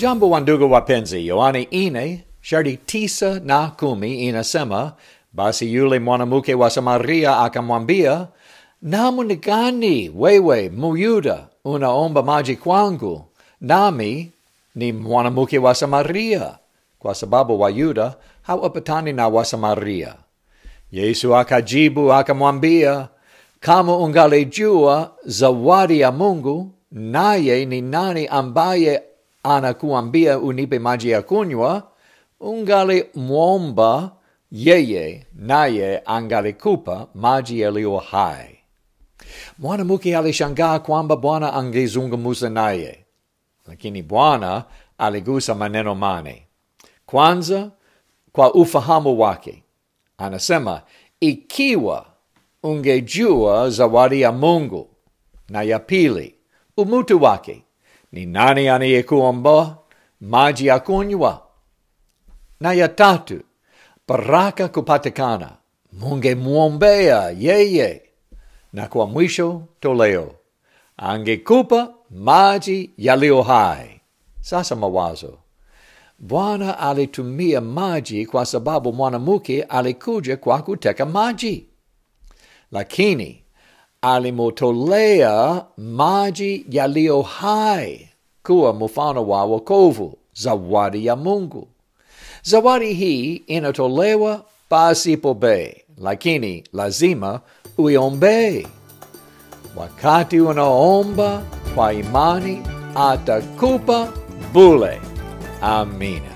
Jambo wa ndugu wapenzi, Yohane ine sharti tisa na kumi inasema, basi yule mwanamke wa Samaria akamwambia, namna gani wewe Myuda unaomba maji kwangu, nami ni mwanamke wa Samaria? Kwa sababu Wayuda hawapatani na Wasamaria. Yesu akajibu akamwambia, kama ungalijua zawadi ya Mungu, naye ni nani ambaye anakuambia unipe maji ya kunywa, ungalimwomba yeye, naye angalikupa maji yaliyo hai. Mwanamke alishangaa kwamba Bwana angezungumza naye, lakini Bwana aligusa maneno mane. Kwanza, kwa ufahamu wake, anasema ikiwa ungejua zawadi ya Mungu, na ya pili, umutu wake, ni nani anayekuomba maji ya kunywa, na ya tatu, baraka kupatikana, mungemwombea yeye, na kwa mwisho toleo, angekupa maji yaliyo hai. Sasa mawazo Bwana alitumia maji kwa sababu mwanamke alikuja kwa kuteka maji, lakini alimotolea maji yaliyo hai kuwa mfano wa wokovu, zawadi ya Mungu. Zawadi hii inatolewa pasipo bei, lakini lazima uiombee. Wakati unaomba kwa imani, atakupa bule. Amina.